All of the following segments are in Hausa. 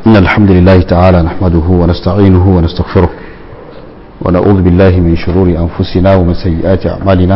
إن الحمد لله تعالى نحمده ونستعينه ونستغفره ونعوذ بالله من شرور أنفسنا ومن سيئات أعمالنا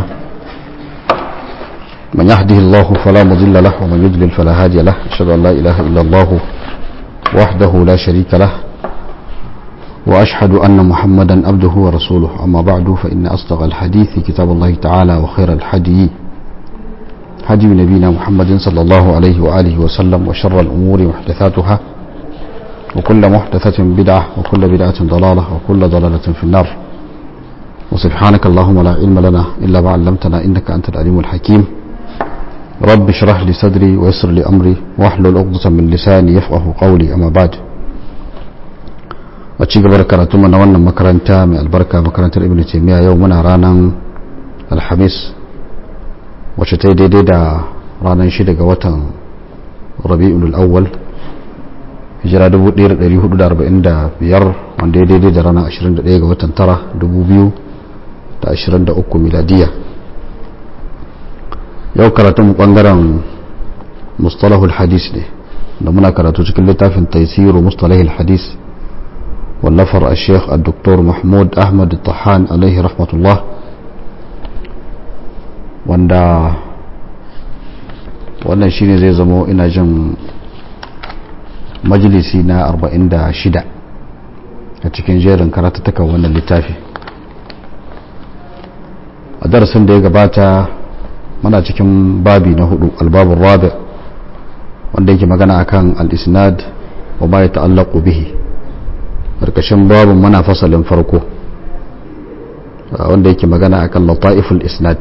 من يهده الله فلا مضل له ومن يضلل فلا هادي له أشهد أن لا إله إلا الله وحده لا شريك له وأشهد أن محمدا عبده ورسوله أما بعد فإن أصدق الحديث كتاب الله تعالى وخير الحديث هدي نبينا محمد صلى الله عليه وآله وسلم وشر الأمور محدثاتها وكل محدثة بدعة وكل بدعة ضلالة وكل ضلالة في النار وسبحانك اللهم لا علم لنا إلا ما علمتنا إنك أنت العليم الحكيم رب اشرح لي صدري ويسر لي أمري واحلل عقدة من لساني يفقه قولي أما بعد وci gaba da karatu na wannan makaranta mai albarka makarantar ibn taymiya yau muna ranar alhamis wacce ta yi daidai da ranar shida ga watan rabi'ul awwal hijira 1445 wanda ya daidai da ranar 21 ga watan tara 2023 miladiya yau karatun bangaren mustalahul hadis ne da muna karatu cikin littafin taisiru mustalahul hadis والنفر الشيخ الدكتور محمود أحمد الطحان عليه رحمة الله wanda wannan shine zai zamo ina jin majalisi na 46 a cikin jerin karatattakan wannan littafi a darasin da ya gabata muna cikin babi na hudu albabun rabi wanda yake magana akan al-isnad wa ma ya ta'allaqu bihi karkashin babin muna fasalin farko wanda yake magana akan lata'iful isnad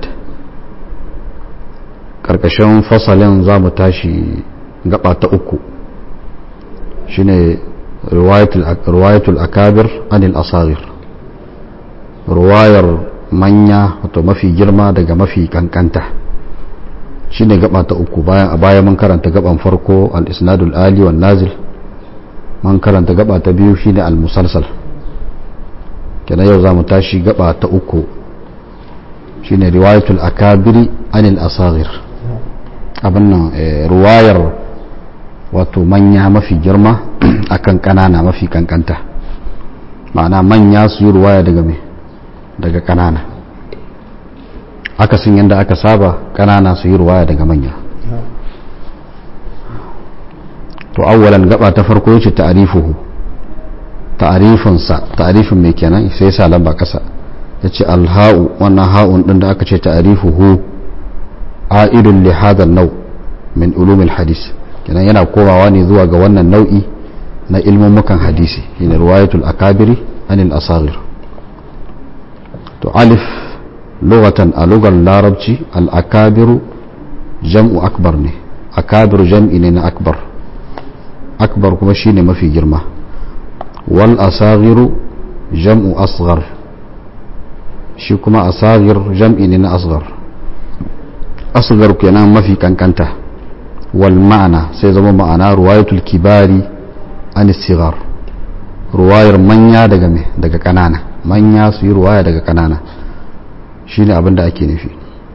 karkashin fasalin za mu tashi gaba ta uku shine riwayatul akabir anil asagir ruwayar manya wato mafi girma daga mafi kankanta shine gaba ta uku bayan a baya mun karanta gaban farko al-isnadul ali wan nazil man karanta gaba ta biyu shine al-musalsal kenan yau zamu tashi gaba ta uku shine riwayatul akabiri anil asagir abin nan ruwayar wato manya mafi girma akan kanana mafi kankanta ma'ana manya su yi ruwaya daga me daga kanana akasin yadda aka saba kanana su yi ruwaya daga manya to awwalan gaba ta farko yace ta'rifuhu ta'rifin sa ta'rifin me kenan sai sa lamba kasa yace alha'u wannan ha'un din da aka ce ta'rifuhu a'idun li hadha an-naw min ulum al-hadith kenan yana komawa ne zuwa ga wannan nau'i na ilmumukan hadisi shine riwayatul akabiri anil asagir to alif lughatan a lugar larabci al-akabiru jam'u akbar ne akabiru jam'i ne na akbar akbar kuma shine mafi girma wal asaghiru jam'u asghar shi kuma asagir jam'i ne na asghar asghar kenan mafi kankanta wal ma'ana sai zama ma'ana ruwayatul kibari an sigar ruwayar manya daga me daga kanana manya su yi ruwaya daga kanana shine abin da ake nufi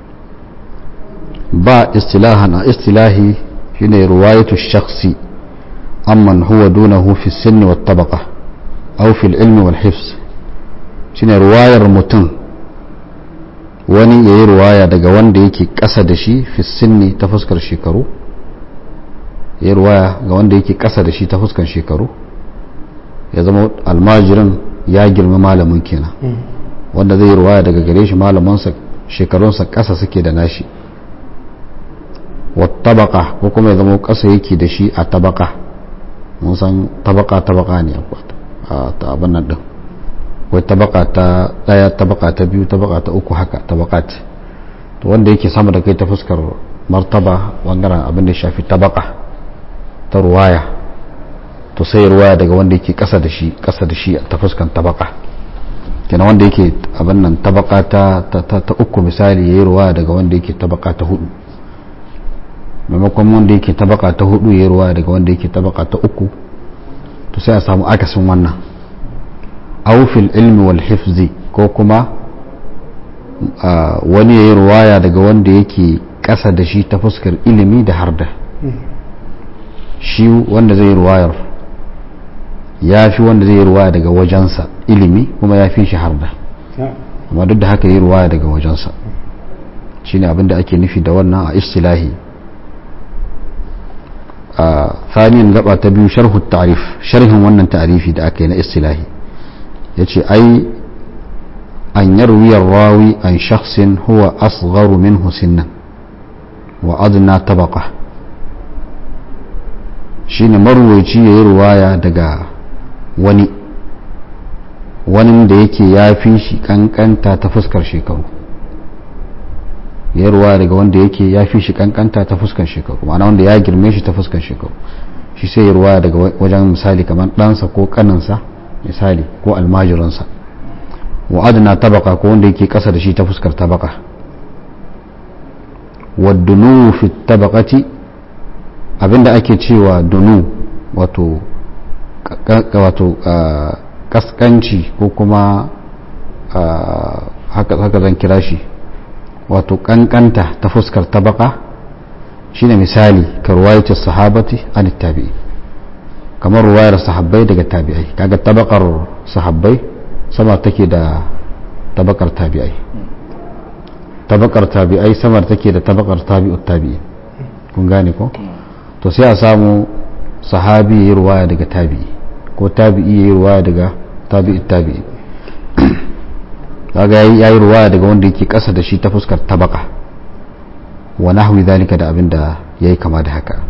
ba istilahan a istilahi shine ruwayatul shakhsi amman huwa dunahu fi sinni wa tabaqa aw fi ilmi wal hifz shine ruwayar mutum wani yayi ruwaya daga wanda yake ƙasa da shi fi sinni ta fuskar shekaru yayi ruwaya ga wanda yake ƙasa da shi ta fuskar shekaru ya zama almajirin ya girma malamin kenan wanda zai ruwaya daga gare shi malamansa shekarunsa ƙasa suke da nashi wa tabaqa ko kuma ya zama ƙasa yake da shi a tabaqa mun san tabaka tabaka ne a ta abin nan din wai tabaka ta daya tabaka ta biyu tabaka ta uku haka tabaka ce to wanda yake sama da kai ta fuskar martaba bangaren abin da shafi tabaka ta ruwaya to sai ruwaya daga wanda yake kasa da shi kasa da shi ta fuskan tabaka kenan wanda yake abin nan tabaka ta ta uku misali yayi ruwaya daga wanda yake tabaka ta hudu maimakon wanda yake tabaka ta hudu ya ruwa daga wanda yake tabaka ta uku to sai a samu akasin wannan aufil ilmi wal hifzi ko kuma wani ya yi ruwaya daga wanda yake ƙasa da shi ta fuskar ilimi da harda shi wanda zai ruwayar ya fi wanda zai yi ruwaya daga wajensa ilimi kuma ya fi shi harda amma duk da haka yi ruwaya daga wajensa shine abin da ake nufi da wannan a istilahi a thaniyan gaba ta biyu sharhu ta'rif sharhin wannan ta'rifi da aka yi na istilahi yace ai an yarwi rawi an shakhsin huwa asgharu minhu sinnan wa adna tabaqa shine marwaci yayi ruwaya daga wani wani da yake ya fi shi kankanta ta fuskar shekaru ya ruwa daga wanda yake ya fi shi kankanta ta fuskar shekaru ma'ana wanda ya girme shi ta fuskar shekaru shi sai ya ruwa daga wajen misali kamar ɗansa ko ƙaninsa misali ko almajiransa wa adana tabaka ko wanda yake ƙasa da shi ta fuskar tabaka wa dunu fi tabakati abinda ake cewa dunu wato wato kaskanci ko kuma haka zan kira shi wato kankanta ta fuskar tabaka shine misali ka ruwayatar sahabati an tabi'i kamar ruwayar sahabbai daga tabi'ai kaga tabakar sahabbai sama take da tabakar tabi'ai tabakar tabi'ai sama take da tabakar tabi'ut tabi'i kun gane ko to sai a samu sahabi ya yi ruwaya daga tabi'i ko tabi'i ya yi ruwaya daga tabi'ut tabi'i kaga ya yi ruwaya daga wanda yake kasa da shi ta fuskar tabaka wa nahwi zalika da abin da yayi kama da haka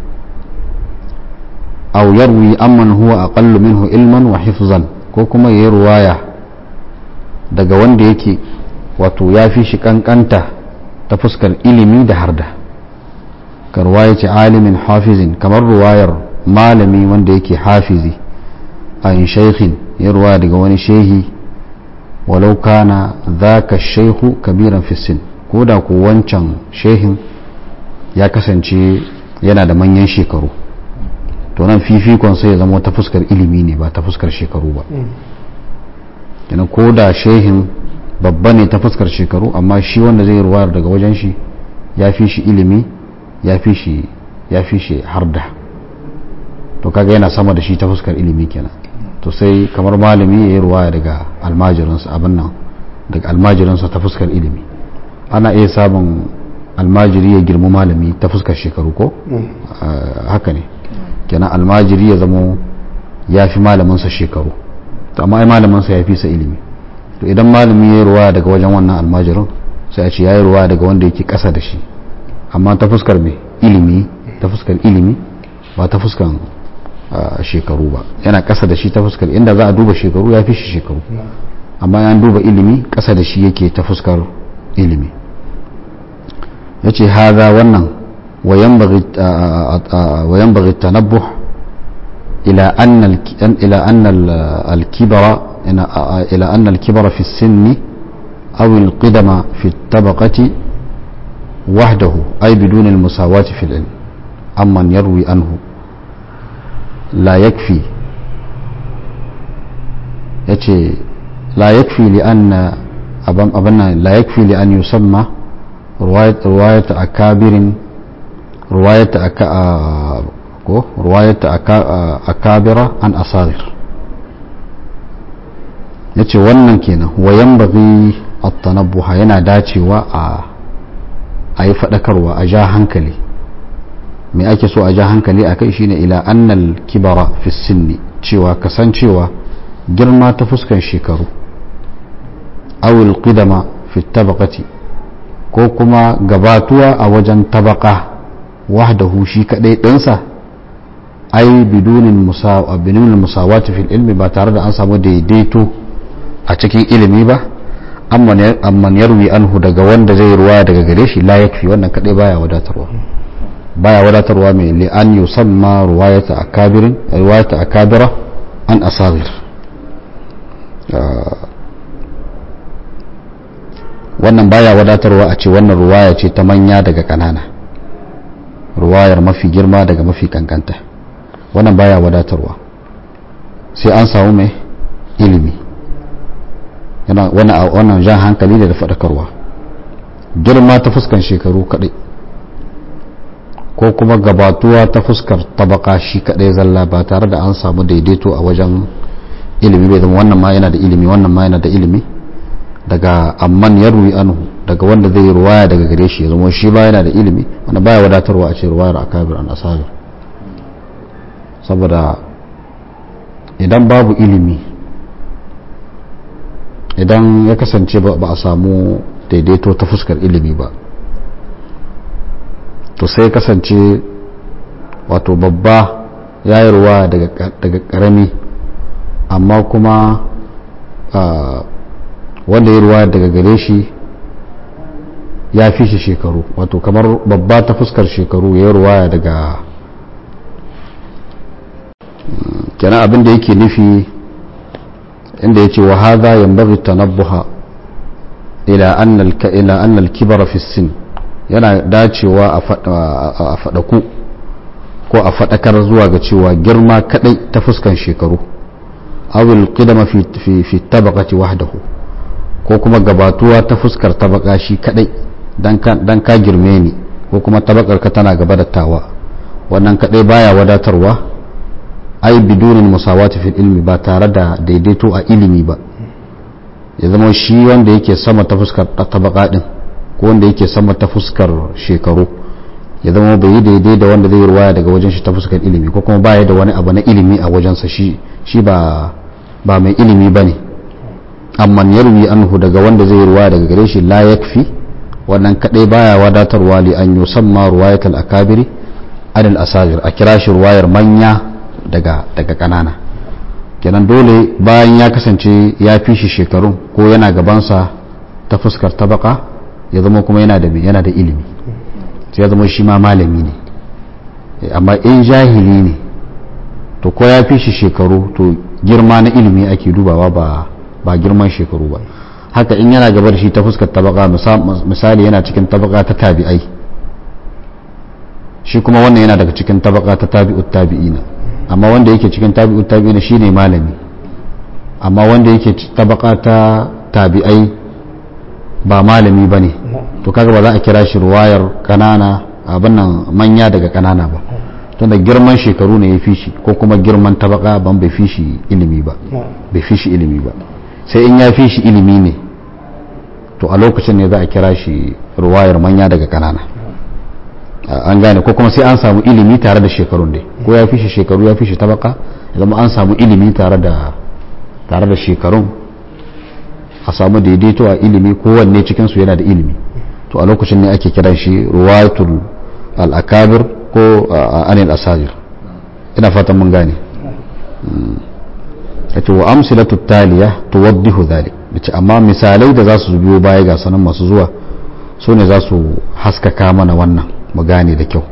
aw yarwi amman huwa aqallu minhu ilman wa hifzan ko kuma yayi ruwaya daga wanda yake wato ya fi shi kankanta ta fuskar ilimi da harda ka ruwayati alimin hafizin kamar ruwayar malami wanda yake hafizi an shaykhin ya ruwaya daga wani shehi walau kana zaka shaihu kabiran fissin ko da ku wancan shehin ya kasance yana da manyan shekaru to nan fifikon sai ya zama ta fuskar ilimi ne ba ta fuskar shekaru ba yana ko da shehin babba ne ta fuskar shekaru amma shi wanda zai ruwayar daga wajen shi ya fi shi ilimi ya fi shi ya fi shi harda to kaga yana sama da shi ta fuskar ilimi kenan to sai kamar malami ya yi ruwaya daga almajirinsa abin nan daga almajirinsa ta fuskar ilimi ana iya samun almajiri ya girma malami ta fuskar shekaru ko haka ne kenan almajiri ya zamo ya fi malaminsa shekaru to amma ai malaminsa ya fi sa ilimi to idan malami ya yi ruwaya daga wajen wannan almajirin sai a ce ya yi ruwaya daga wanda yake kasa da shi amma ta fuskar mai ilimi ta fuskar ilimi ba ta fuskar shekaru ba yana kasa da shi ta fuskar inda za a duba shekaru ya fi shi shekaru amma yan duba ilimi kasa da shi yake ta fuskar ilimi ya ce haza wannan wayan bagi tanabbuh ila annal alkibara ila annal alkibara fi sinni aw alqidama fi tabaqati wahdahu ay bidun almusawati fi alilm amman yarwi anhu لا يكفي يتي لا يكفي لأن أبنا لا يكفي لأن يسمى رواية رواية أكابر رواية أكا رواية أكا أكابر عن أصاغر yace wannan kenan wayan bagi at-tanabbuha yana dacewa a a yi faɗakarwa a ja hankali me ake so a ja hankali a kai shine ila annal kibara fi sinni cewa kasancewa girma ta fuskan shekaru awil qidama fi tabaqati ko kuma gabatuwa a wajen tabaka wahdahu shi kadai ɗinsa ai bidunin musawati fil ilmi ba tare da an samu daidaito a cikin ilimi ba amman yarwi anhu daga wanda zai ruwa daga gare shi la yakfi wannan kadai baya wadatarwa baya wadatarwa mai li'an yusamma ruwayata akabirin ruwayata akabira an asagir wannan baya wadatarwa a ce wannan ruwaya ce ta manya daga kanana ruwayar mafi girma daga mafi kankanta wannan baya wadatarwa sai an samu mai ilimi wannan jan hankali da faɗakarwa girma ta fuskan shekaru kaɗai ko kuma gabatuwa ta fuskar tabaka shi kadai zalla ba tare da an samu daidaito a wajen ilimi bai zama wannan ma yana da ilimi wannan ma yana da ilimi daga amman yarwi anhu daga wanda zai ruwaya daga gare shi ya zama shi ba yana da ilimi wanda baya wadatarwa a ce ruwayar akabir an asabir saboda idan babu ilimi idan ya kasance ba a samu daidaito ta fuskar ilimi ba to sai kasance wato babba ya yi ruwa daga karami amma kuma wanda ya ruwa daga gare shi ya fi shi shekaru wato kamar babba ta fuskar shekaru ya ruwa daga kenan abin da yake nufi inda ya ce wa haza yambaghi tanabbuha ila anna al-kibara fi sin yana dacewa a faɗaku ko a faɗakar zuwa ga cewa girma kadai ta fuskan shekaru awil qidama fi fi tabaqati wahdahu ko kuma gabatuwa ta fuskar tabaka shi kadai dan ka girme ni ko kuma tabakar ka tana gaba da tawa wannan kadai baya wadatarwa ai bidunin musawati fil ilmi ba tare da daidaito a ilimi ba ya zama shi wanda yake sama ta fuskar tabaka din ko wanda yake sama ta fuskar shekaru ya zama bai yi daidai da wanda zai ruwaya daga wajen shi ta fuskar ilimi ko kuma baya da wani abu na ilimi a wajensa shi shi ba ba mai ilimi bane amma yarwi anhu daga wanda zai ruwaya daga gare shi la yakfi wannan kadai baya wadatarwa li an yusamma ruwayatul akabiri adal asagir a kira shi ruwayar manya daga daga kanana kenan dole bayan ya kasance ya fi shi shekarun ko yana gabansa ta fuskar tabaka ya zama kuma yana da yana da ilimi sai ya zama shi ma malami ne amma in jahili ne to ko ya fi shi shekaru to girma na ilimi ake dubawa ba ba girman shekaru ba haka in yana gaba da shi ta fuskar tabaka misali yana cikin tabaka ta tabi'ai shi kuma wannan yana daga cikin tabaka ta tabi'ut tabi'ina amma wanda yake cikin tabi'ut tabi'ina shine malami amma wanda yake tabaka ta tabi'ai ba malami bane to kaga ba za a kira shi ruwayar kanana abin nan manya daga kanana ba tunda girman shekaru ne ya fi shi ko kuma girman tabaka ban bai fi shi ilimi ba bai fi shi ilimi ba sai in ya fi shi ilimi ne to a lokacin ne za a kira shi ruwayar manya daga kanana an gane ko kuma sai an samu ilimi tare da shekarun dai ko ya fi shi shekaru ya fi shi tabaka zama an samu ilimi tare da tare da shekarun a samu daidaito a ilimi kowanne cikinsu yana da ilimi to a lokacin ne ake kiran shi ruwayatul al-akabir ko anil asajir ina fatan mun gane yace wa amsilatu taliya tuwaddihu dhalik yace amma misalai da za su biyo baya ga sanan masu zuwa su ne za su haskaka mana wannan mu gane da kyau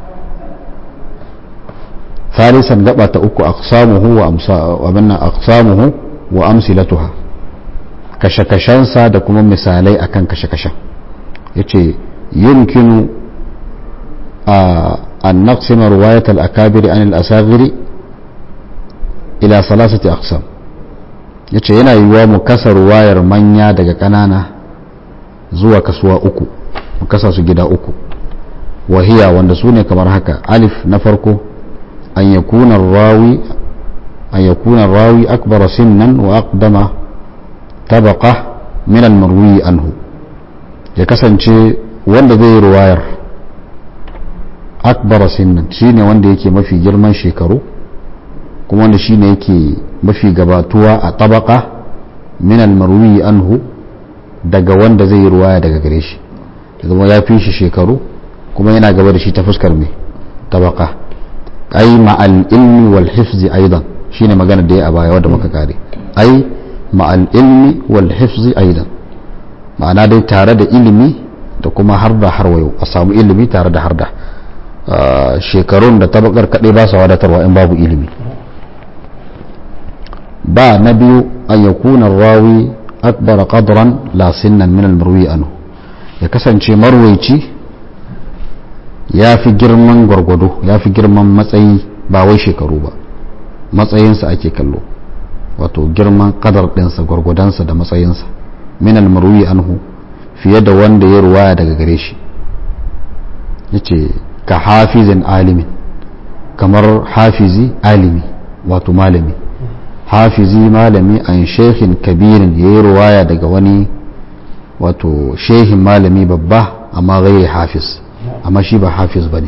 ثالثا gaba ta uku aqsamuhu wa amsa wa minna aqsamuhu wa amsilatuha kashe-kashensa da kuma misalai akan kashe-kashen yace yumkinu an naqsima riwayat al-akabir an al-asaghir ila salasati aqsam yace yana yiwuwa mu kasa ruwayar manya daga kanana zuwa kasuwa uku mu kasa su gida uku wahiya wanda su ne kamar haka alif na farko an yakuna rawi an yakuna rawi akbar sinnan wa aqdama tabaqa min al-marwi anhu ya kasance wanda zai ruwayar akbar sinnan shine wanda yake mafi girman shekaru kuma wanda shine yake mafi gabatuwa a tabaka min almarwi anhu daga wanda zai yi ruwaya daga gare shi zama ya fi shi shekaru kuma yana gaba da shi ta fuskar mai tabaka ai ma'al ilmi wal hifzi aidan shine magana da ya a baya wadda muka kare ai ma'al ilmi wal hifzi aidan ma'ana dai tare da ilimi da kuma har da har wayo a samu ilimi tare da har da shekarun da tabakar kaɗai ba su wadatarwa in babu ilimi ba na biyu an ya kuna rawi akbar qadran la sinnan min almarwi anhu ya kasance marwaici ya fi girman gwargwado ya fi girman matsayi ba wai shekaru ba matsayinsa ake kallo wato girman kadar ɗinsa gwargwadonsa da matsayinsa min almarwi anhu fiye da wanda ya ruwaya daga gare shi yace ka hafizin alimin kamar hafizi alimi wato malami hafizi malami an shehin kabirin ya yi ruwaya daga wani wato shehin malami babba amma gairi hafiz amma shi ba hafiz ba ne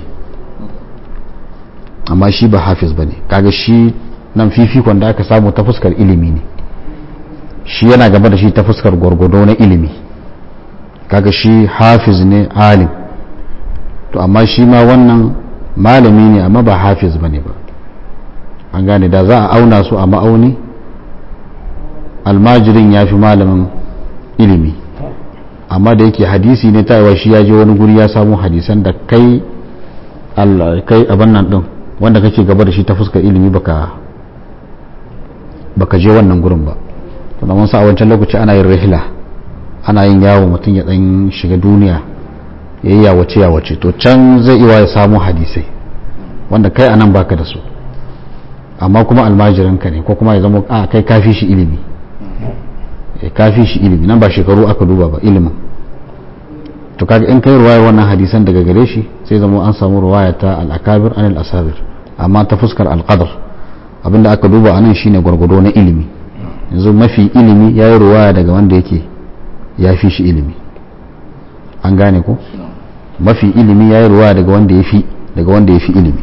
amma shi ba hafiz ba ne kaga shi nan fifikon da aka samu ta fuskar ilimi ne shi yana gaba da shi ta fuskar gwargwado na ilimi kaga shi hafiz ne alim to amma shi ma wannan malami ne amma ba hafiz ba ne ba an gane da za a auna su a ma'auni almajirin ya fi malamin ilimi amma da yake hadisi ne ta shi ya je wani guri ya samu hadisan da kai kai abin nan din wanda kake gaba da shi ta fuskar ilimi baka baka je wannan gurin ba to da mun sa a wancan lokaci ana yin rihla ana yin yawo mutum ya dan shiga duniya ya yi yawace yawace to can zai iya ya samu hadisai wanda kai anan baka da su amma kuma almajiranka ne ko kuma ya zama a kai kafi shi ilimi kafi shi ilimi nan ba shekaru aka duba ba ilimin to kaga in kai ruwayar wannan hadisan daga gare shi sai zama an samu ruwaya ta al-akabir an al-asabir amma ta fuskar al-qadar abinda aka duba anan shine gwargwado na ilimi yanzu mafi ilimi ya yi ruwaya daga wanda yake ya fi shi ilimi an gane ko mafi ilimi ya yi ruwaya daga wanda ya fi daga wanda ya fi ilimi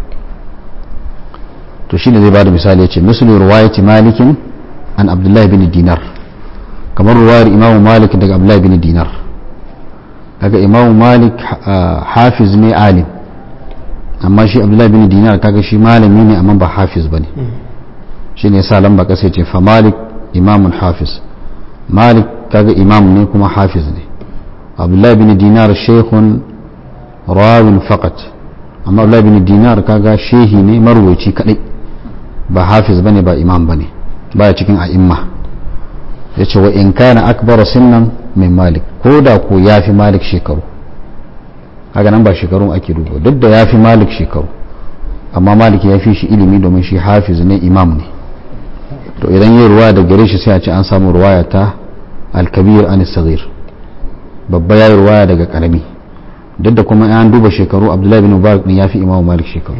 to shine zai bada misali ya ce misali ruwayati malikin an abdullahi bin dinar kamar ruwayar imamu malik daga abdullahi bin dinar kaga imamu malik hafiz ne alim amma shi abdullahi bin dinar kaga shi malami ne amma ba hafiz bane shi ne sa lamba kasa ce fa malik imamun hafiz malik kaga imam ne kuma hafiz ne abdullahi bin dinar shehun rawin faqat amma abdullahi bin dinar kaga shehi ne marwaci kadai ba hafiz bane ba imam bane baya cikin a'imma yace wa in kana akbar sinnan min malik ko da ko yafi malik shekaru kaga nan ba shekarun ake duba duk da yafi malik shekaru amma malik ya fi shi ilimi domin shi hafiz ne imam ne to idan yi ruwa da gare shi sai a ce an samu ruwaya ta alkabir an sagir babba ya yi ruwaya daga karami duk da kuma an duba shekaru abdullahi bin mubarak ne ya fi imam malik shekaru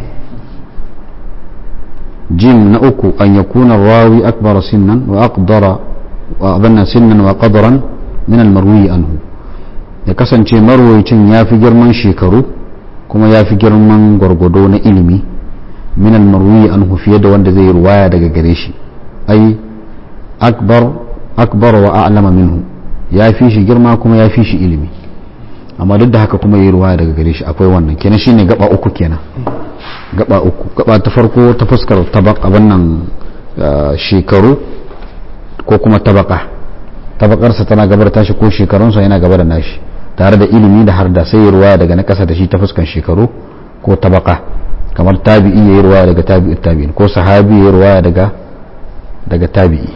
jim na uku an yakuna rawi akbar sinnan wa aqdara wa abanna sinnan wa qadran min almarwi anhu ya kasance marwayicin ya fi girman shekaru kuma ya fi girman gwargwado na ilimi min almarwi anhu fiye da wanda zai ruwaya daga gare shi ai akbar akbar wa a'lama minhu ya fi shi girma kuma ya fi shi ilimi amma duk da haka kuma yi ruwaya daga gare shi akwai wannan kenan shine gaba uku kenan gaba uku gaba ta farko ta fuskar tabak abin nan shekaru ko kuma tabaka tabakarsa tana gabar tashi ko shekarunsa yana gaba da nashi tare da ilimi da har da sai yi ruwaya daga na kasa da shi ta fuskan shekaru ko tabaka kamar tabi'i ya yi ruwaya daga tabi'ut tabi'in ko sahabi ya yi ruwaya daga daga tabi'i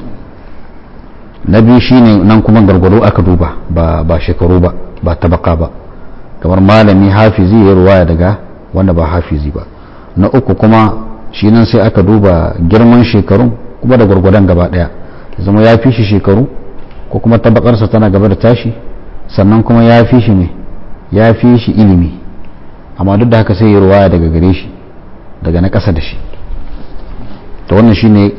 na biyu shine nan kuma gargwado aka duba ba ba shekaru ba ba tabaka ba kamar malami hafizi ya yi ruwaya daga wanda ba hafizi ba na uku kuma shi nan sai aka duba girman shekarun kuma da gwargwadon gaba daya zama ya fi shi shekaru ko kuma tabakarsa tana gaba da tashi sannan kuma ya fi shi ne ya fi shi ilimi amma duk da haka sai ya ruwaya daga gare shi daga na ƙasa da shi to wannan shine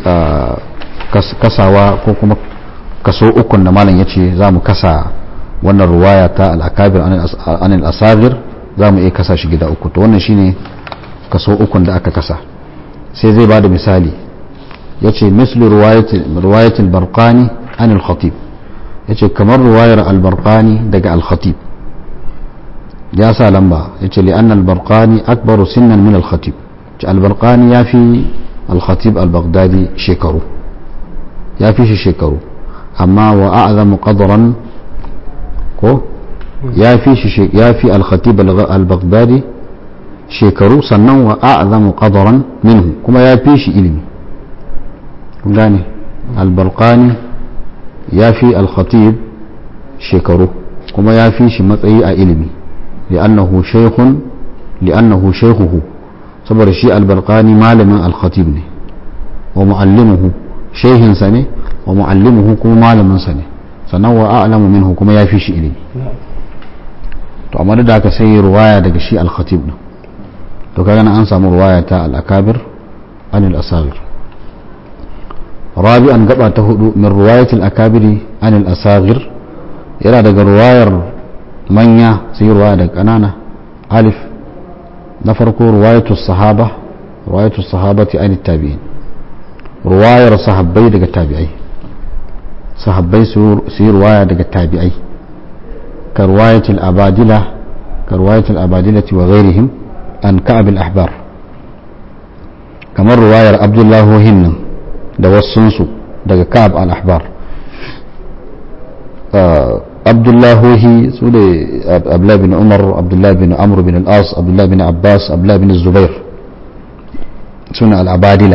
kasawa ko kuma kaso ukun da malam ya ce za mu kasa wannan ruwaya ta al'akabir anil asagir za mu iya kasa shi gida uku to wannan shine kaso ukun da aka kasa sai zai ba da misali ya ce mislu ruwayatul barqani anil khatib ya ce kamar ruwayar albarqani daga al-khatib ya sa lamba ya ce li'an albarqani akbaru sinnan min al-khatib ce albarqani ya fi al-khatib al-baghdadi shekaru ya fi shi shekaru amma wa a'zamu qadran ko ya fi shi ya fi al-khatib al-baghdadi shekaru sannan wa a'zamu qadran minhu kuma ya fi shi ilimi kun gane al-barqani ya fi al-khatib shekaru kuma ya fi shi matsayi a ilimi li'annahu shaykhun li'annahu shaykhuhu saboda shi al-barqani malamin al-khatib ne wa muallimuhu shehinsa ne wa muallimuhu kuma malaminsa ne sannan wa a'lamu minhu kuma ya fi shi ilimi to amma da haka sai ruwaya daga shi al-khatib din to kaga an samu ruwaya ta al-akabir an al-asagir rabi'an gaba ta hudu min ruwayat al-akabiri an al-asagir yana daga ruwayar manya sai ruwaya daga kanana alif na farko ruwayatu sahaba ruwayatu sahabati an tabi'in ruwayar sahabbai daga tabi'ai sahabbai su yi ruwaya daga tabi'ai ka ruwayatul abadila ka ruwayatul abadilati wa ghairihim an ka'ab al-ahbar kamar ruwayar abdullahi nan da wasunsu daga ka'ab al-ahbar abdullahi su ne abdullahi bin umar abdullahi bin amr bin al-as abdullahi bin abbas abdullahi bin zubair suna al-abadila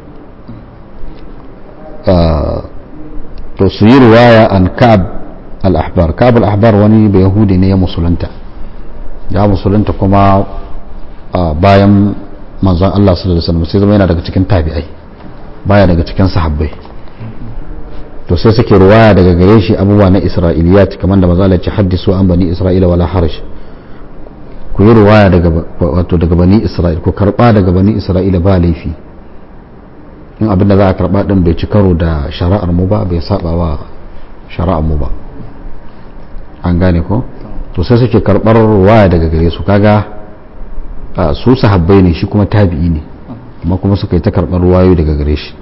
to su yi ruwaya an ka'ab al-ahbar ka'ab al-ahbar wani bai yahudi ne ya musulunta ya musulunta kuma bayan manzon Allah sallallahu alaihi wasallam sai zama yana daga cikin tabi'ai baya daga cikin sahabbai to sai suke ruwaya daga gare shi abubuwa na isra'iliyat kamar da maza ce haddisu an bani isra'ila wala harash ku yi ruwaya daga wato daga bani isra'ila ku karba daga bani isra'ila ba laifi in abin da za a karba din bai ci karo da shari'ar mu ba bai saba wa shari'ar mu ba an gane ko to sai suke karbar ruwaya daga gare su kaga su sahabbai ne shi kuma tabi'i ne amma kuma suka yi ta karbar ruwayoyi daga gare shi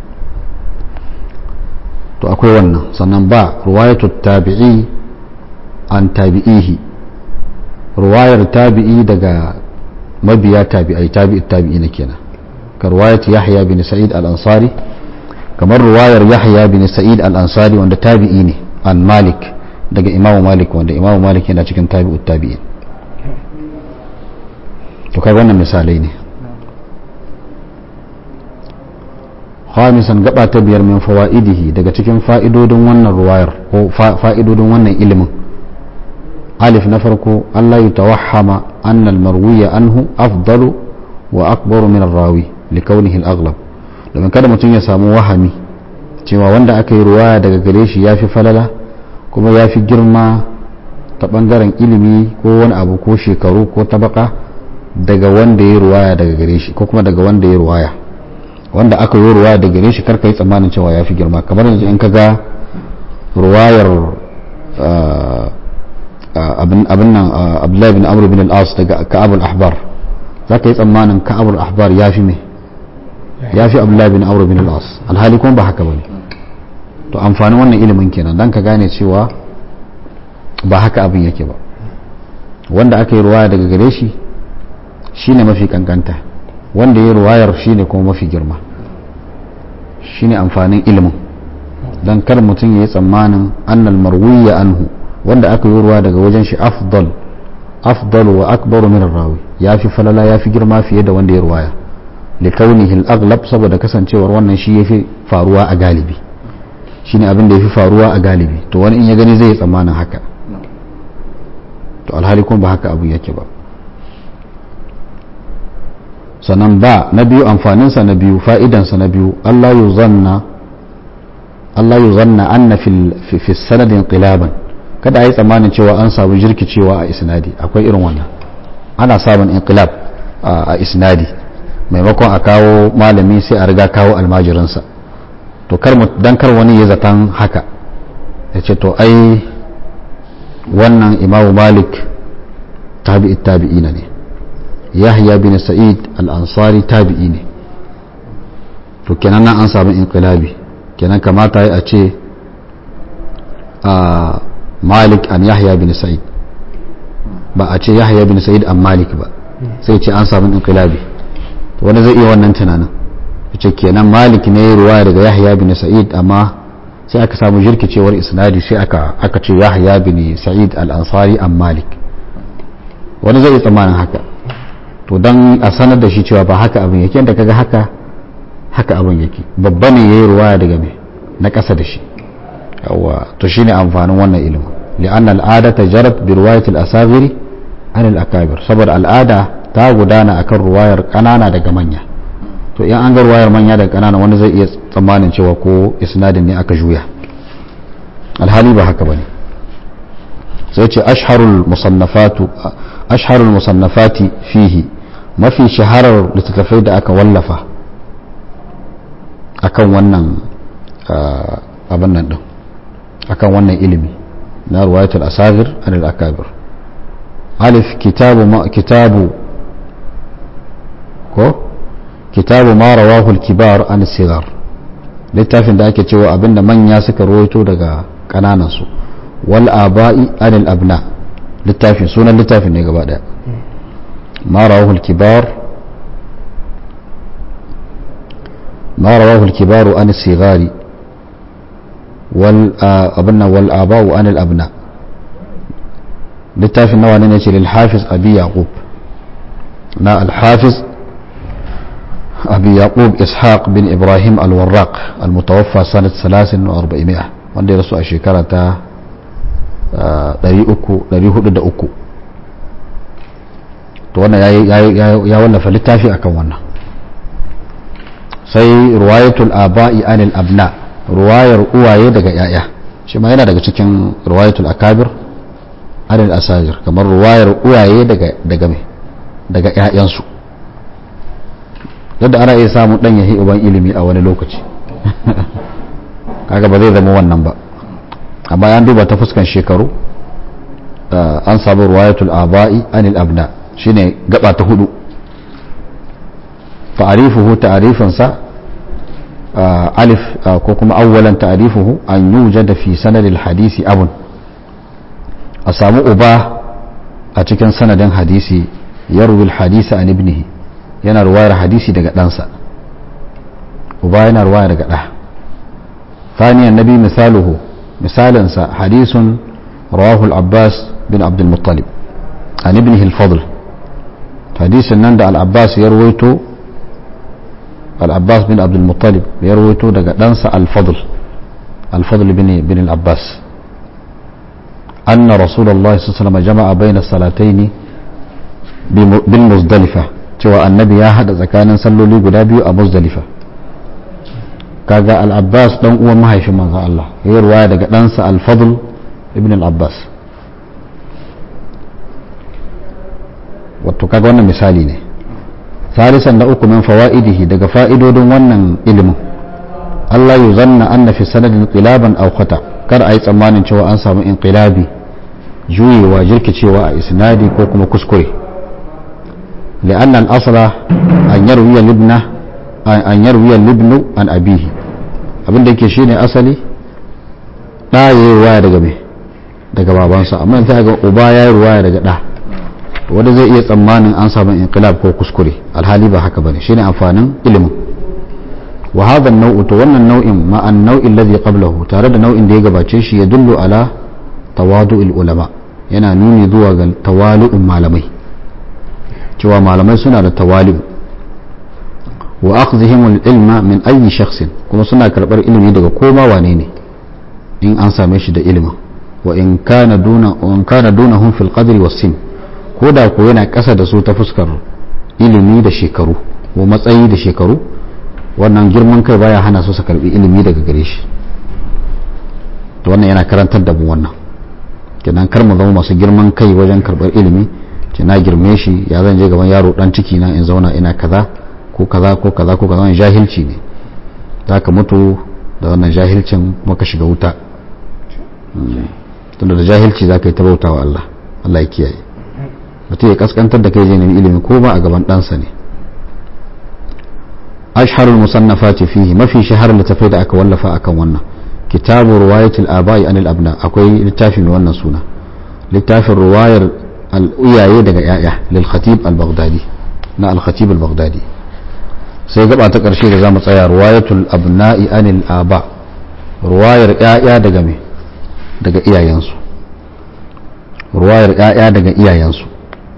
to akwai wannan sannan ba ruwayatu tabi'i an tabi'ihi ruwayar tabi'i daga mabiya tabi'ai tabi'i tabi'i na kenan ka ruwayat yahya bin sa'id al-ansari kamar ruwayar yahya bin sa'id al-ansari wanda tabi'i ne an malik daga imamu malik wanda imamu malik yana cikin tabi'ut tabi'in to kai wannan misalai ne khamisan gaba ta biyar min fawaidihi daga cikin fa'idodin wannan ruwayar ko fa'idodin wannan ilimin alif na farko Allah ya tawahhama anna al-marwiya anhu afdalu wa akbaru min ar-rawi li kaunihi al-aghlab domin kada mutum ya samu wahami cewa wanda aka yi ruwaya daga gare shi yafi falala kuma yafi girma ta bangaren ilimi ko wani abu ko shekaru ko tabaka daga wanda ya ruwaya daga gare shi ko kuma daga wanda ya ruwaya wanda aka yi ruwaya daga gare shi karka yi tsammanin cewa ya fi girma kamar yanzu in ka ga ruwayar abin nan abdullahi bin amr bin al-as daga ka'abul ahbar za ka yi tsammanin ka'abul ahbar ya fi me ya fi abdullahi bin amr bin al-as alhali kuma ba haka ba ne to amfanin wannan ilimin kenan dan ka gane cewa ba haka abin yake ba wanda aka yi ruwaya daga gare shi shine mafi kankanta wanda ya ruwayar shine kuma mafi girma shine amfanin ilimin don kar mutum ya yi tsammanin annal marwiya anhu wanda aka yi ruwa daga wajen shi afdal afdal wa akbaru min rawi ya fi falala ya fi girma fiye da wanda ya ruwaya li kaunihi al-aghlab saboda kasancewar wannan shi yafi faruwa a galibi shine abin da yafi faruwa a galibi to wani in ya gani zai yi tsammanin haka to alhali kuma ba haka abu yake ba sannan ba na biyu amfaninsa na biyu fa'idansa na biyu Allah yi zanna Allah yi zanna anna fi sanadin qilaban kada a yi tsammanin cewa an samu jirkicewa a isnadi akwai irin wannan ana samun inqilab a isnadi maimakon a kawo malami sai a riga kawo almajirinsa to kar dan kar wani ya zaton haka ya ce to ai wannan imamu malik tabi'i tabi'ina ne yahya bin sa'id al-ansari tabi'i ne to kenan nan an samu inqilabi kenan kamata a ce a malik an yahya bin sa'id ba a ce yahya bin sa'id an malik ba sai ce an samu inqilabi to wani zai iya wannan tunanin ce kenan malik ne ruwaya daga yahya bin sa'id amma sai aka samu jirkicewar isnadi sai aka aka ce yahya bin sa'id al-ansari an malik wani zai iya tsammanin haka to don a sanar da shi cewa ba haka abin yake da kaga haka haka abin yake babba ne yayi ruwaya daga me na ƙasa da shi yawa to shine amfanin wannan ilimin li'anna al'ada ta jarat bi riwayat al-asagiri an al-akabir saboda al'ada ta gudana akan ruwayar kanana daga manya to in an ga ruwayar manya daga kanana wani zai iya tsammanin cewa ko isnadin ne aka juya alhali ba haka bane sai ce ashharul musannafatu ashharul musannafati fihi mafi shaharar littattafai da aka wallafa akan wannan abin nan din akan wannan ilimi na ruwayatul asagir anil akabir alif kitabu ma kitabu ko kitabu ma rawahu al-kibar an sigar littafin da ake cewa abinda manya suka rawaito daga kananan su wal aba'i anil abna littafin sunan littafin ne gaba daya ma rawahu al-kibar ما رواه الكبار عن الصغار والأبناء والآباء عن الأبناء littafin nawa ne ce lilhafiz abi yaqub na alhafiz abi yaqub ishaq bin ibrahim alwarraq almutawaffa sanat 43 wanda ya rasu a shekara ta 403 to wannan ya wallafa littafi akan wannan sai ruwayatul aba'i anil abna ruwayar uwaye daga yaya shi ma yana daga cikin ruwayatul akabir anil asajir kamar ruwayar uwaye daga daga me daga ƴaƴansu yadda ana iya samun dan yahi uban ilimi a wani lokaci kaga ba zai zama wannan ba amma an duba ta fuskan shekaru an samu ruwayatul aba'i anil abna shine gaba ta hudu ta'arifuhu ta'arifinsa alif ko kuma awwalan ta'arifuhu an yujada fi sanadil hadisi abun a samu uba a cikin sanadin hadisi yarwil hadisi an ibnihi yana ruwayar hadisi daga ɗansa uba yana ruwaya daga ɗa ثانيا النبي مثاله مثالا حديث رواه العباس بن عبد المطلب عن ابنه الفضل حديث نند العباس يرويته العباس بن عبد المطلب يرويته دقا دنسى الفضل الفضل بن بن العباس أن رسول الله صلى الله عليه وسلم جمع بين الصلاتين بالمزدلفة cewa annabi ya hada tsakanin salloli guda biyu a muzdalifa kaga al-abbas dan uwan mahaifin manzon Allah ya ruwaya daga ɗansa al-fadl ibn al-abbas wato kaga wannan misali ne salisan da uku min fawaidihi daga fa'idodin wannan ilimin Allah yu zanna anna fi sanadin inqilaban aw khata kar ayi tsammanin cewa an samu inqilabi juyewa jirkicewa a isnadi ko kuma kuskure لأن الأصل أن يروي الابن أن يروي الابن عن أبيه abin da yake shine asali ɗa ya yi ruwaya daga me daga babansa amma sai ga uba ya yi ruwaya daga ɗa wanda zai iya tsammanin an samu inqilab ko kuskure alhali ba haka bane shine amfanin ilimin wa hadha an-naw'u to wannan nau'in ma an-naw'i alladhi qablahu tare da nau'in da ya gabace shi ya dullu ala tawadu'il ulama yana nuni zuwa ga tawali'un malamai cewa malamai suna da tawali'u wa akhdhihim al-ilma min ayyi shakhsin kuma suna karbar ilimi daga koma wane ne in an same shi da ilimin wa in kana duna wa in kana dunahum fil qadri was sin ko da ko yana kasa da su ta fuskar ilimi da shekaru ko matsayi da shekaru wannan girman kai baya hana su su karbi ilimi daga gare shi to wannan yana karantar da mu wannan kenan kar mu zama masu girman kai wajen karbar ilimi ce na girme shi ya zan je gaban yaro dan ciki na in zauna ina kaza ko kaza ko kaza ko kaza wannan jahilci ne za ka mutu da wannan jahilcin maka shiga wuta tunda da jahilci za ka yi ta bauta wa Allah Allah ya kiyaye mutum ya kaskantar da kai je nemi ilimi ko ba a gaban ɗansa ne ashharul musannafati fihi mafi shahar littafai da aka wallafa akan wannan kitabu ruwayatul aba'i anil abna akwai littafi mai wannan suna littafin ruwayar al'uyaye daga yaya lil khatib al-baghdadi na al-khatib al-baghdadi sai gaba ta karshe da zamu tsaya ruwayatul abna'i anil aba ruwayar yaya daga me daga iyayensu ruwayar yaya daga iyayensu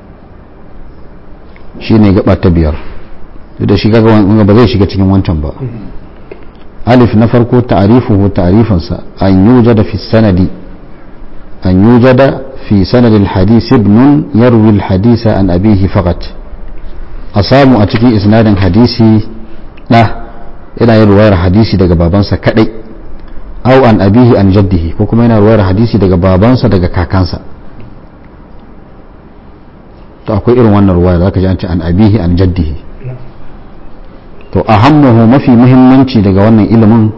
shine gaba ta biyar da shi kaga ba zai shiga cikin wancan ba alif na farko ta'rifuhu ta'rifansa an yujada fi sanadi an yujada في سند الحديث ابن يروي الحديث عن أبيه فقط أصاب أتكي إسناد حديثي لا إلى يروي حديثي دقى بابانسا كدي أو عن أبيه عن جده وكما يروي حديثي دقى بابانسا دقى كاكانسا to akwai irin wannan ruwaya zaka ji an ce an abihi an jaddihi to ahammuhu mafi muhimmanci daga wannan ilimin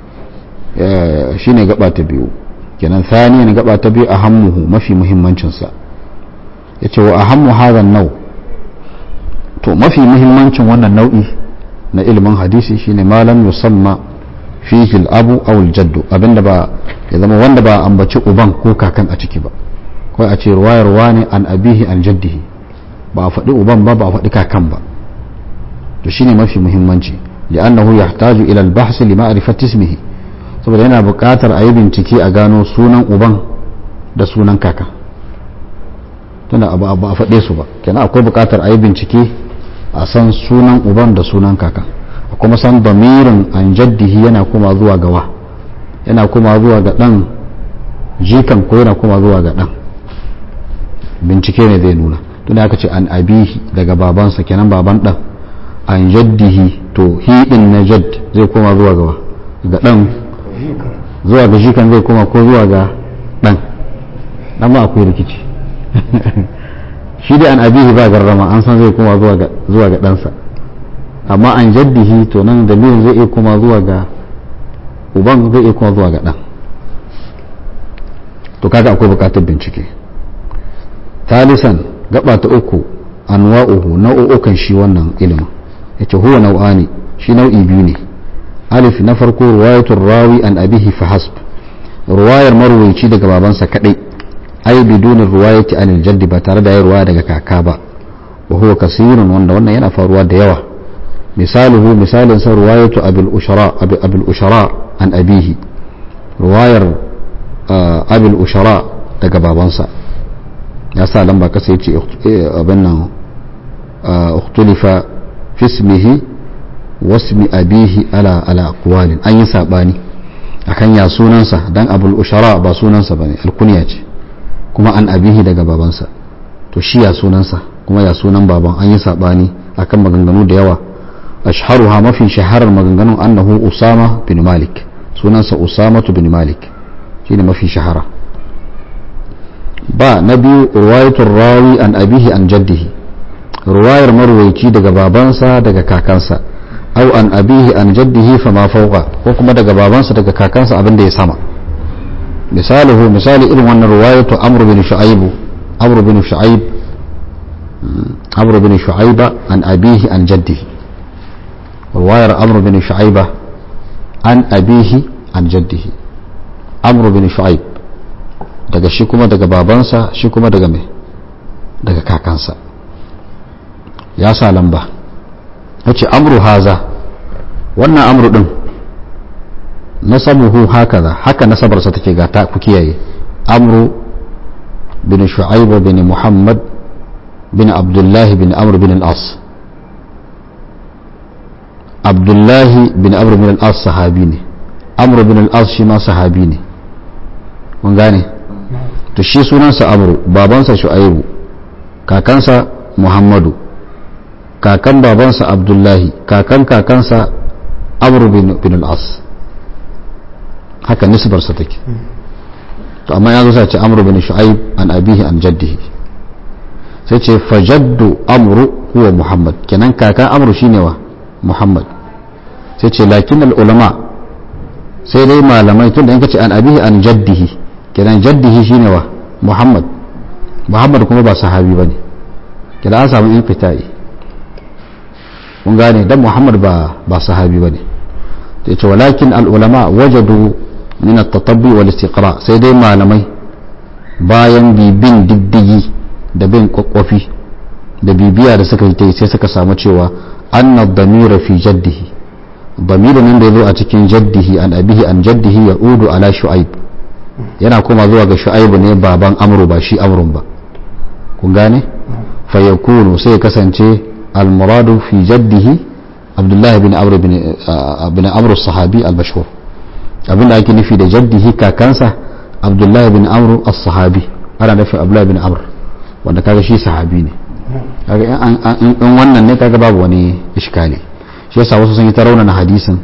shine gaba ta biyu kenan thaniyan gaba ta biyu ahammuhu mafi muhimmancinsa yace wa ahammu hadha nau to mafi muhimmancin wannan nau'i na ilimin hadisi shine malam yusamma fihi al-abu aw al-jaddu abinda ba ya zama wanda ba ambaci uban ko kakan a ciki ba kawai a ce ruwayar wani an abihi an jaddihi ba a faɗi uban ba ba a faɗi kakan ba to shine mafi muhimmanci li'annahu yahtaju ila al-bahs li ma'rifati ismihi saboda yana buƙatar a yi bincike a gano sunan uban da sunan kakan tunda ba a faɗe su ba kenan akwai buƙatar a yi bincike a san sunan uban da sunan kakan a kuma san bamirin an jaddihi yana kuma zuwa gawa yana kuma zuwa ga ɗan jikan ko yana kuma zuwa ga ɗan bincike ne zai nuna tunda aka ce an abihi daga babansa kenan baban ɗan an jaddihi to hidin na jadd zai koma zuwa gawa ga ɗan zuwa ga jikan zai koma ko zuwa ga ɗan ɗan ma akwai rikici shi dai an abihi ba garrama an san zai koma zuwa ga ɗansa amma an jaddihi to nan dalilin zai iya koma zuwa ga uban zai iya koma zuwa ga ɗan to kaga akwai bukatar bincike talisan gaba ta uku anwa'uhu nau'ukan shi wannan ilimin yace huwa nau'ani shi nau'i biyu ne alif na farko ruwayatul rawi an abihi fa hasb ruwayar marwayi daga babansa kadai ai bidunin ruwayati anil jaddi ba tare da ya ruwaya daga kaka ba wa huwa kasirun wanda wannan yana faruwa da yawa misaluhu misalin sa ruwayatu abul ushara abul ushara an abihi ruwayar abul ushara daga babansa ya sa lamba kasa yace abin nan ukhtulifa fi ismihi wasmi abihi ala ala aqwalin an yi sabani akan ya sunansa dan abul ushara ba sunansa bane alkunya ce kuma an abihi daga babansa to shi ya sunansa kuma ya sunan baban an yi sabani akan maganganu da yawa ashharuha mafi shaharar maganganun annahu usama bin malik sunansa usama bin malik shine mafi shahara ba na biyu ruwayatul rawi an abihi an jaddihi ruwayar marwaici daga babansa daga kakansa au an abihi an jaddihi fa ma fauqa ko kuma daga babansa daga kakansa abin da ya sama misaluhu misali irin wannan ruwayatu amr bin shu'aib amr bin shu'aib amr bin shu'aiba an abihi an jaddihi ruwayar amr bin shu'aiba an abihi an jaddihi amr bin shu'aib daga shi kuma daga babansa shi kuma daga mai daga kakansa ya sa lamba yace amru haza wannan amru din nasabuhu hakaza haka nasabarsa take ga ta ku kiyaye amru bin shu'aib bin muhammad bin abdullah bin amr bin al-as abdullah bin amr bin al-as sahabi ne amr bin al-as shi ma sahabi ne mun gane to shi sunansa amru babansa shu'aibu kakansa muhammadu kakan babansa abdullahi kakan kakansa amr bin al-as haka nisbarsa take to amma ya zo sai ce amru bin shu'aib an abihi an jaddihi sai ce fajaddu amru huwa muhammad kenan kakan amru shine wa muhammad sai ce lakin al ulama sai dai malamai tunda in kace an abihi an jaddihi kenan jaddihi shine wa muhammad muhammad kuma ba sahabi bane kenan an samu infita'i kun gane dan muhammad ba ba sahabi bane sai ce walakin al ulama wajadu min at-tatabbi wal istiqra sai dai malamai bayan bibin diddigi da bin kwakwafi da bibiya da suka yi sai suka samu cewa anna damira fi jaddihi damirin nan da ya zo a cikin jaddihi an abihi an jaddihi ya udu ala shu'aib yana kuma zuwa ga shu'aib ne baban amru ba shi amrun ba kun gane fa yakunu sai ya kasance al muradu fi jaddihi abdullahi bin amr bin amr sahabi al mashhur abinda ake nufi da jaddihi kakansa abdullahi bin amr as-sahabi ana nufin abdullahi bin amr wanda kaga shi sahabi ne kaga in wannan ne kaga babu wani iskali shi yasa wasu sun yi ta raunana hadisin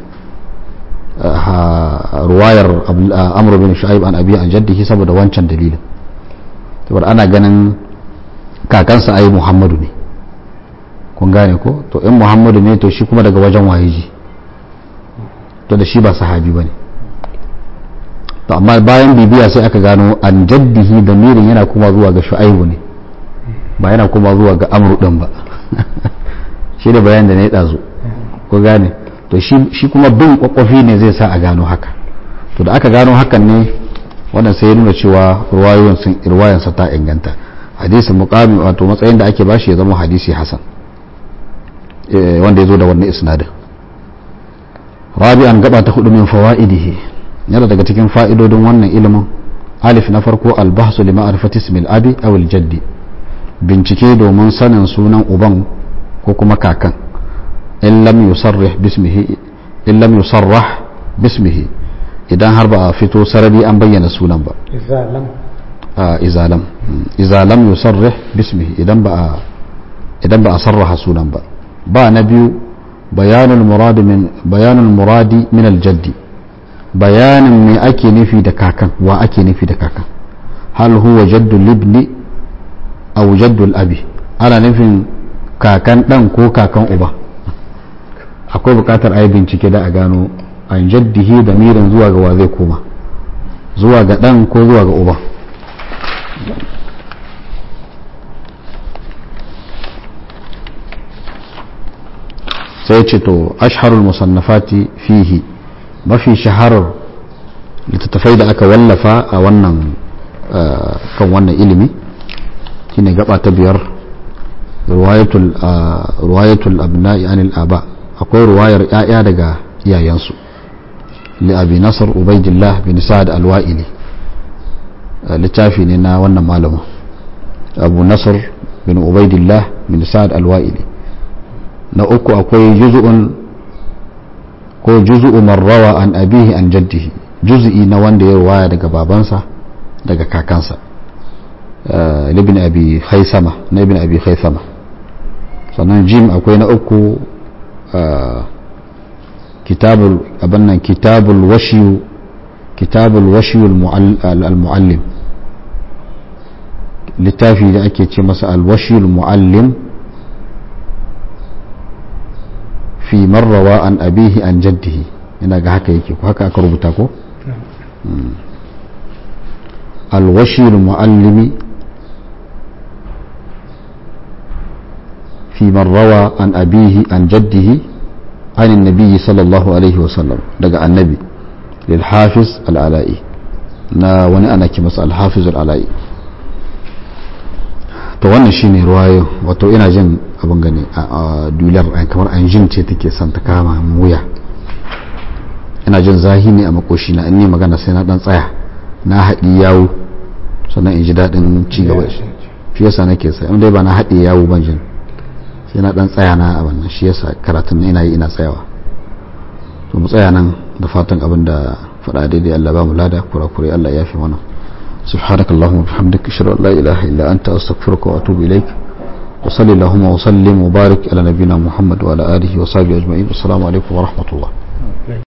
ruwayar amr bin shu'aib an abi an jaddihi saboda wancan dalilin saboda ana ganin kakansa ai muhammadu ne kun gane ko to in muhammadu ne to shi kuma daga wajen waye ji to da shi ba sahabi ba ne to amma bayan bibiya sai aka gano an jaddihi da mirin yana kuma zuwa ga shu'aibu ne ba yana kuma zuwa ga amru din ba shi da bayan da na yi ɗazu ko gane to shi kuma bin kwakwafi ne zai sa a gano haka to da aka gano hakan ne wannan sai ya nuna cewa ruwayansa ta inganta hadisin muqami wato matsayin da ake bashi ya zama hadisi hasan wanda ya zo da wannan isnadin rabi'an gaba ta hudu min fawaidihi yana daga cikin fa'idodin wannan ilimin alif na farko albahsu li ma'rifati ismil abi aw al jaddi bincike domin sanin sunan uban ko kuma kakan in lam yusarrih bismihi in lam yusarrah bismihi idan har ba a fito sarari an bayyana sunan ba izalam izalam izalam yusarrih bismihi idan ba a idan ba a sarraha sunan ba ba na biyu bayanul muradi min bayanul muradi min aljaddi bayanin me ake nufi da kakan wa ake nufi da kakan hal huwa jaddu libni aw jaddu abi ana nufin kakan dan ko kakan uba akwai bukatar ayi bincike da a gano an jaddihi da mirin zuwa ga wa zai koma zuwa ga dan ko zuwa ga uba sai ce to asharul musannafati fihi mafi shaharar littattafai da aka wallafa a wannan kan wannan ilimi shine gaba ta biyar ruwayatul abna'i anil aba akwai ruwayar 'ya'ya daga iyayensu li abi nasar ubaidillah bin sa'ad alwa'ili littafi ne na wannan malamin abu nasar bin ubaidillah bin sa'ad alwa'ili na uku akwai juz'un ko juz'u marrawa an abihi an jaddihi juz'i na wanda ya ruwaya daga babansa daga kakansa ibn abi khaisama na ibn abi khaisama sannan jim akwai na uku kitabul abannan kitabul washiyu kitabul washiyu al-muallim littafi da ake ce masa al-washiyu al-muallim fi marrawa an abihi an jaddihi ina ga haka yake ko haka aka rubuta ko al-washiyu al-muallimi في من روى عن أبيه عن جده عن النبي صلى الله عليه وسلم دقى النبي للحافظ العلائي na wani ana ki masa alhafiz al'ala'i to wannan shine ruwayo wato ina jin abin gani a dular kamar an jin ce take son ta kama wuya ina jin zahi ne a makoshi na in ne magana sai na dan tsaya na haɗi yawo sannan in ji daɗin ci gaba shi yasa nake sai in dai ba na haɗe yawo ban jin sai na dan tsaya na a wannan shi yasa karatun ina yi ina tsayawa to mu tsaya nan da fatan abin da faɗa daidai Allah ba mu lada kurakure Allah ya fi mana سبحانك اللهم وبحمدك اشهد ان لا اله الا انت استغفرك واتوب اليك وصلي اللهم وسلم وبارك على نبينا محمد وعلى اله وصحبه اجمعين والسلام عليكم ورحمه الله